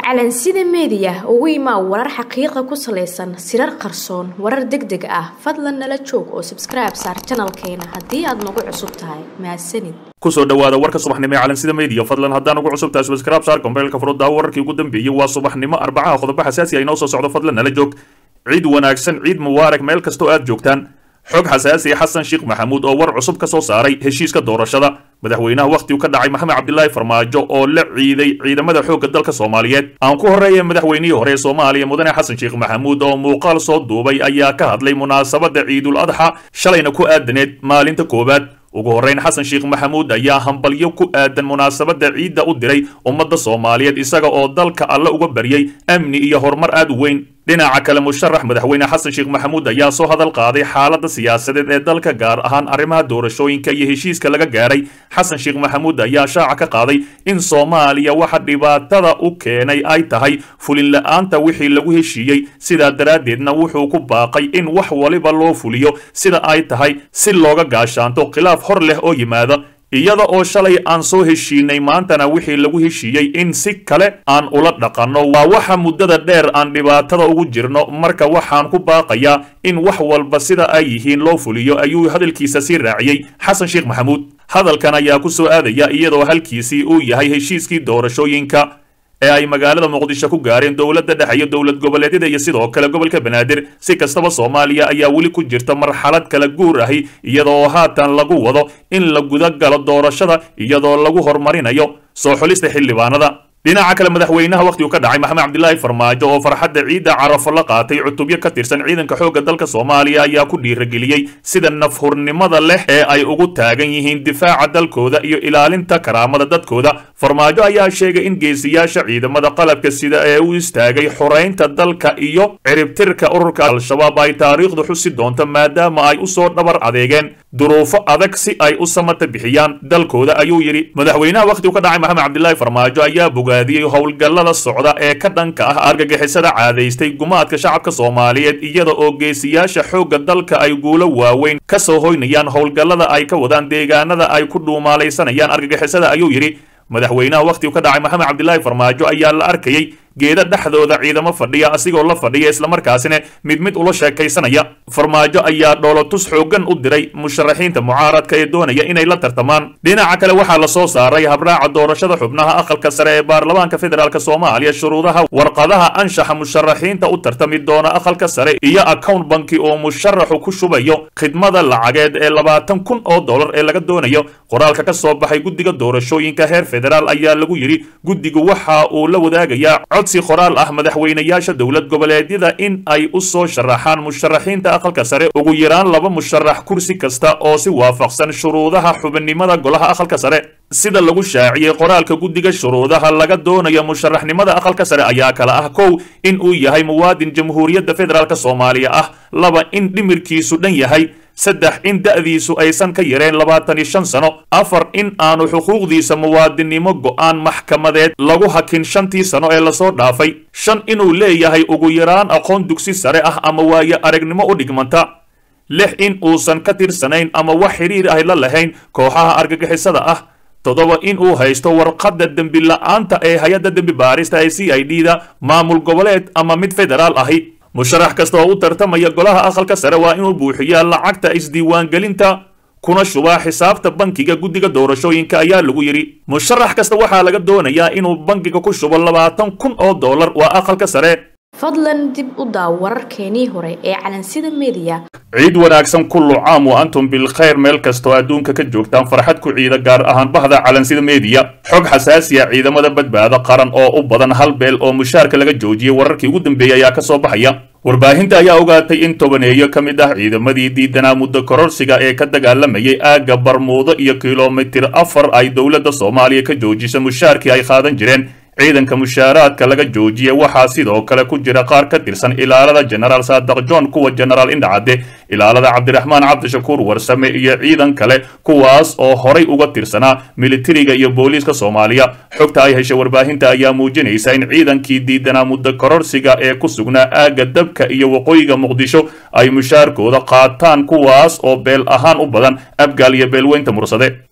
calansida meediya ugu imaa warar xaqiiqa ku salaysan sirar qarsoon warar deg deg ah fadlan nala joog oo sabskribe saar janalkeena haddii aad nagu cusub tahay mahadsanid kusoo dhawaada warka subaxnimo ee calansida media fadlan haddaan ugu cusub tahay subscribe saar kombeelka furuddaa wararkii ugu dambeeyey waa subaxnimo arbacaha qodobo xasaasi ah inoo soo socdo fadlan nala joog ciid wanaagsan ciid mubaarak meel kastoo aad joogtaan xog xasaasi xasan sheekh maxamuud oo war cusub ka soo saaray heshiiska doorashada madaxweynaha wakhtigu ka dhacay maxamed cabdilaahi farmaajo oo la ciiday ciidamada xoogga dalka soomaaliyeed aan ku horreeya madaxweynihii hore ee soomaaliya mudane xasan sheekh maxamuud oo muuqaal soo duubay ayaa ka hadlay munaasabadda ciidul adxa shalayna ku aadaneed maalinta koowaad ugu horrayn xasan sheekh maxamuud ayaa hambalyo ku aadan munaasabadda ciidda u diray ummadda soomaaliyeed isaga oo dalka alle uga baryay amni iyo horumar aad u weyn dhinaca kale musharax madaxweyne xasan sheekh maxamuud ayaa soo hadal qaaday xaaladda siyaasadeed ee dalka gaar ahaan arrimaha doorashooyinka iyo heshiiska laga gaaray xasan sheekh maxamuud ayaa shaaca ka qaaday in soomaaliya waxa dhibaatada u keenay ay tahay fulin la-aanta wixii lagu heshiiyey sidaa daraaddeedna wuxuu ku baaqay in wax waliba loo fuliyo sida ay tahay si looga gaashaanto khilaaf hor leh oo yimaada iyada oo shalay aan soo heshiinay maantana wixii lagu heshiiyey in si kale aan ula dhaqanno waa waxa muddada dheer aan dhibaatada ugu jirno marka waxaan ku baaqayaa in wax walba sida ay yihiin loo fuliyo ayuu hadalkiisa sii raaciyey xasan sheekh maxamuud hadalkan ayaa ku soo aadaya iyadoo halkiisii uu yahay heshiiskii doorashooyinka ee ay magaalada muqdisho ku gaareen dowladda dhexe iyo dowlad goboleedyada iyo sidoo kale gobolka banaadir si kastaba soomaaliya ayaa weli ku jirta marxalad kala guur ahi iyadoo haatan lagu wado in la guda galo doorashada iyadoo lagu horumarinayo soo xulista xildhibaanada dhinaca kale madaxweynaha wakhtigu ka dhacay maxamed cabdilaahi farmaajo oo farxadda ciidda carafo la qaatay cutubyo ka tirsan ciidanka xoogga dalka soomaaliya ayaa ku dhiirageliyey sida nafhurnimada leh ee ay ugu taagan yihiin difaaca dalkooda iyo ilaalinta karaamada dadkooda farmaajo ayaa sheegay in geesiyaasha ciidamada qalabka sida ee u istaagay xoraynta dalka iyo ciribtirka ururka al-shabaab ay taariikhdu xusi doonto maadaama ay usoo dhabar adeegeen duruufo adag si ay u samata bixiyaan dalkooda ayuu yidhi madaxweynaha wakhtigu ka dhacay maxamed cabdilaahi farmaajo ayaa bogaadiyey howlgallada socda ee ka dhanka ah argagixisada caadaystay gumaadka shacabka soomaaliyeed iyada oo geesiyaasha xoogga dalka ay guulo waaweyn ka soo hoynayaan howlgallada ay ka wadaan deegaanada ay ku dhuumaalaysanayaan argagixisada ayuu yidhi madaxweynaha wakhtigu ka dhacay maxamed cabdilaahi farmaajo ayaa la arkayey geeda dhexdooda ciidamo fadhiya asigoo la fadhiya islamarkaasina mid mid ula sheekaysanaya farmaajo ayaa dhoolotus xooggan u diray musharaxiinta mucaaradka ee doonaya inay la tartamaan dhinaca kale waxaa la soo saaray habraaca doorashada xubnaha aqalka sare ee baarlamaanka federaalk soomaaliya shuruudaha warqadaha anshaxa musharaxiinta u tartami doona aqalka sare iyo account banki oo musharaxu ku shubayo khidmada lacageed ee labaatan kun oo dollar ee laga doonayo qoraalka ka soo baxay guddiga doorashooyinka heer federaal ayaa lagu yidhi guddigu waxa uu la wadaagayaa codsi qoraal ah madaxweynayaasha dowlad goboleedyada in ay u soo sharaxaan musharaxiinta aqalka sare ugu yaraan laba musharax kursi kasta oo si waafaqsan shuruudaha xubinnimada golaha aqalka sare sida lagu shaaciyey qoraalka guddiga shuruudaha laga doonayo musharaxnimada aqalka sare ayaa kala ah kow in uu yahay muwaadin jamhuuriyadda federaalk soomaaliya ah laba in dhimirkiisu dhan yahay saddex in da'diisu aysan ka yareen labaatan iyo shan sano afar in aanu xuquuqdiisa muwaadinnimo go'aan maxkamadeed lagu hakin shantii sano ee lasoo dhaafay shan inuu leeyahay ugu yaraan aqoon dugsi sare ah ama waayo aragnimo u dhigmanta lix in uusan ka tirsanayn ama wax xidhiir ah la lahayn kooxaha argagixisada ah toddoba in uu haysto warqadda dembi la'aanta ee hay-adda dembi baarista ee c i d da maamul goboleed ama mid federaal ahi musharax kasta oo u tartamaya golaha aqalka sare waa inuu buuxiyaa lacagta isdiiwaangelinta kuna shubaa xisaabta bankiga guddiga doorashooyinka ayaa lagu yidhi musharax kasta waxaa laga doonayaa inuu bankiga ku shubo labaatan kun oo dollar waa aqalka sare fadlan dib u daaw wararkeenii hore ee calansida meediya ciid wanaagsan kullu caam wa antum bilkhayr meel kastoo adduunka ka joogtaan farxad ku ciida gaar ahaan bahda calansida meediya xog xasaasiya ciidamada badbaado qaran oo u badan hal beel oo mushaarka laga joojiyey wararkii ugu dambeeyey ayaa ka soo baxaya warbaahinta ayaa ogaatay in tobaneeyo ka mid ah ciidamadii diidanaa muddo kororsiga ee ka dagaalamayay aagga barmuudo iyo kilomitir afar ay dowladda soomaaliya ka joojisa mushaarkii ay qaadan jireen ciidanka mushaaraadka laga joojiya waxaa sidoo kale ku jira qaar ka tirsan ilaalada jenaraal saadaq john kuwa jenaraal indhacadde ilaalada cabdiraxmaan cabdishakuur warsame iyo ciidan kale kuwaas oo horay uga tirsanaa militariga iyo booliiska soomaaliya xogta ay heshay warbaahinta ayaa muujinaysa in ciidankii diidanaa muddo kororsiga ee ku sugnaa aagga dabka iyo waqooyiga muqdisho ay mushaarkooda qaataan kuwaas oo beel ahaan u badan abgaal iyo beelweynta mursade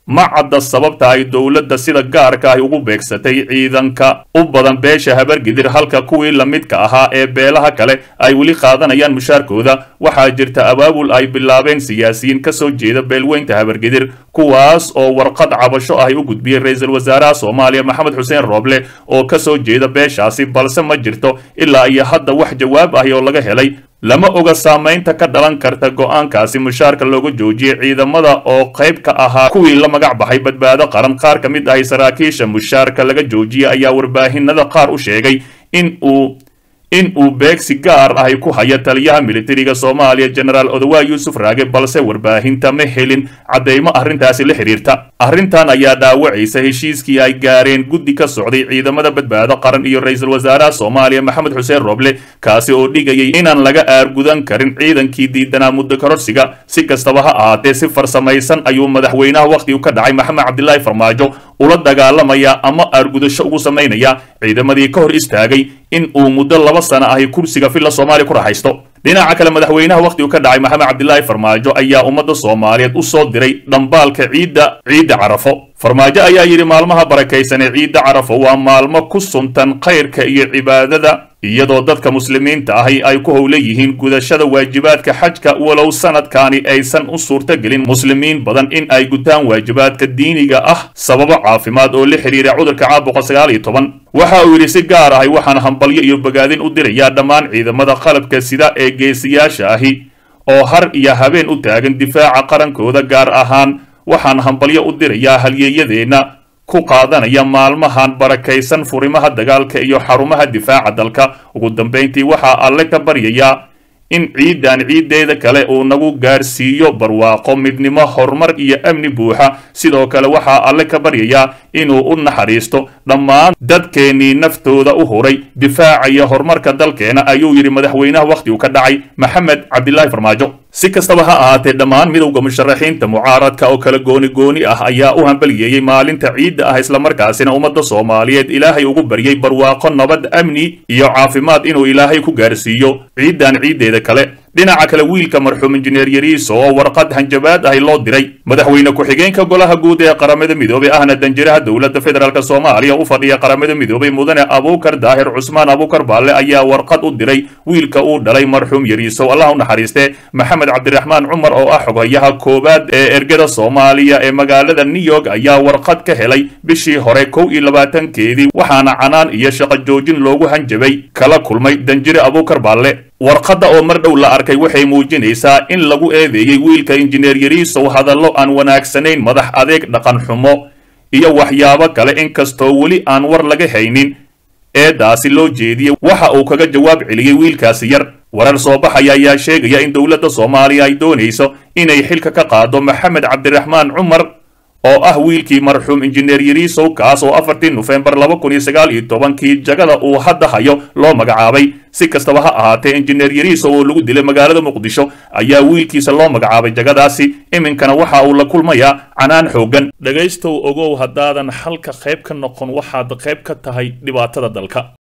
ma cadda sababta ay dowladda sida gaarka ahi ugu beegsatay ciidanka u badan beesha habargidir halka kuwii lamidka ahaa ee beelaha kale ay weli qaadanayaan mushaarkooda waxaa jirta abaabul ay bilaabeen siyaasiyiin ka soo jeeda beelweynta habargidir kuwaas oo warqad cabasho ahi u gudbiyey ra-iisul wasaaraha soomaaliya maxamed xuseen rooble oo ka soo jeeda beeshaasi balse ma jirto ilaa iyo hadda wax jawaab ahi oo laga helay lama oga saamaynta ka dhalan karta go'aankaasi mushaarka looga joojiyey ciidamada oo qayb ka ahaa kuwii la magac baxay badbaado qaran qaar ka mid ahi saraakiisha mushaarka laga joojiyey ayaa warbaahinada qaar u sheegay in uu in uu beegsi gaar ahi ku haya taliyaha militariga soomaaliya jenaraal odowaa yuusuf raage balse warbaahinta ma helin caddaymo arrintaasi la xidhiirta arrintan ayaa dhaawacaysa heshiiskii ay gaareen guddi ka socday ciidamada badbaado qaran iyo ra-iisul wasaaraha soomaaliya maxamed xuseen rooble kaasi oo dhigayay inaan laga aargudan karin ciidankii diidanaa muddo kororsiga si kastaba ha ahaatee si farsamaysan ayuu madaxweynaha wakhtigu ka dhacay maxamed cabdilaahi farmaajo ula dagaalamaya ama aargudasho ugu samaynaya ciidamadii ka hor istaagay in uu muddo laba sana ahi kursiga filla soomaaliya ku raxaysto dhinaca kale madaxweynaha wakhtigu ka dhacay maxamed cabdilaahi farmaajo ayaa ummadda soomaaliyeed u soo diray dhambaalka ciidda ciidda carafo farmaajo ayaa yidhi maalmaha barakaysan ee ciidda carafo waa maalmo ku suntan khayrka iyo cibaadada iyadoo dadka muslimiinta ahi ay ku howla yihiin gudashada waajibaadka xajka walow sanadkaani aysan u suurtagelin muslimiin badan in ay gutaan waajibaadka diiniga ah sababo caafimaad oo la xidhiira cudurka caabuqa sagaal iyo toban waxa uu yidhi si gaar ahi waxaan hambalyo iyo bogaadin u dirayaa dhammaan ciidamada qalabka sida ee geesiyaasha ahi oo har iyo habeen u taagan difaaca qarankooda gaar ahaan waxaan hambalyo u dirayaa halyeeyadeenna ku qaadanaya maalmahan barakaysan furimaha dagaalka iyo xarumaha difaaca dalka ugu dambayntii waxaa alle ka baryayaa in ciidan ciiddeeda kale uu nagu gaarsiiyo barwaaqo midnimo horumar iyo amni buuxa sidoo kale waxaa alle ka baryayaa inuu u naxariisto dhammaan dadkeennii naftooda u huray difaacaya horumarka dalkeena ayuu yidhi madaxweynaha wakhtigu ka dhacay maxamed cabdilaahi farmaajo si kastaba ha ahaatee dhammaan midowda musharaxiinta mucaaradka oo kala gooni gooni ah ayaa u hambaliyeeyey maalinta ciidda ah islamarkaasina ummadda soomaaliyeed ilaahay ugu baryay barwaaqo nabad amni iyo caafimaad inuu ilaahay ku gaarsiiyo ciiddan ciiddeeda kale dhinaca kale wiilka marxuum injineer yariiso oo warqad hanjabaad ahi loo diray madaxweyne ku-xigeenka golaha guud ee qaramada midoobey ahna danjiraha dowladda federaalk soomaaliya u fadhiya qaramada midoobey mudane abuukar daahir cusmaan abuukar baalle ayaa warqad u diray wiilka uu dhalay marxuum yariiso allah u naxariiste maxamed cabdiraxmaan cumar oo ah xoghayaha koowaad ee ergada soomaaliya ee magaalada new york ayaa warqad ka helay bishii hore kow iyo labaatankeedii waxaana canaan iyo shaqo joojin loogu hanjabay kala kulmay danjire abuukar baalle warqadda oo mar dhow la arkay waxay muujinaysaa in lagu eedeeyey wiilka injineer yariisow hadallo aan wanaagsanayn madax adeeg dhaqan xumo iyo waxyaabo kale inkastoo weli aan war laga haynin eedaasi loo jeediyey waxa uu kaga jawaab celiyey wiilkaasi yar warar soo baxaya ayaa sheegaya in dowladda soomaaliya ay doonayso inay xilka ka qaado maxamed cabdiraxmaan cumar oo ah wiilkii marxuum injineer yariisow kaas oo afartii nofembar laba kun iyo sagaal iyo tobankii jagada uu hadda hayo loo magacaabay si kastaba ha ahaatee injineer yariisow oo lagu dilay magaalada muqdisho ayaa wiilkiisa loo magacaabay jagadaasi iminkana waxa uu la kulmayaa canaan xooggan dhegaystow ogow haddaadan xalka qayb ka noqon waxaad qayb ka tahay dhibaatada dalka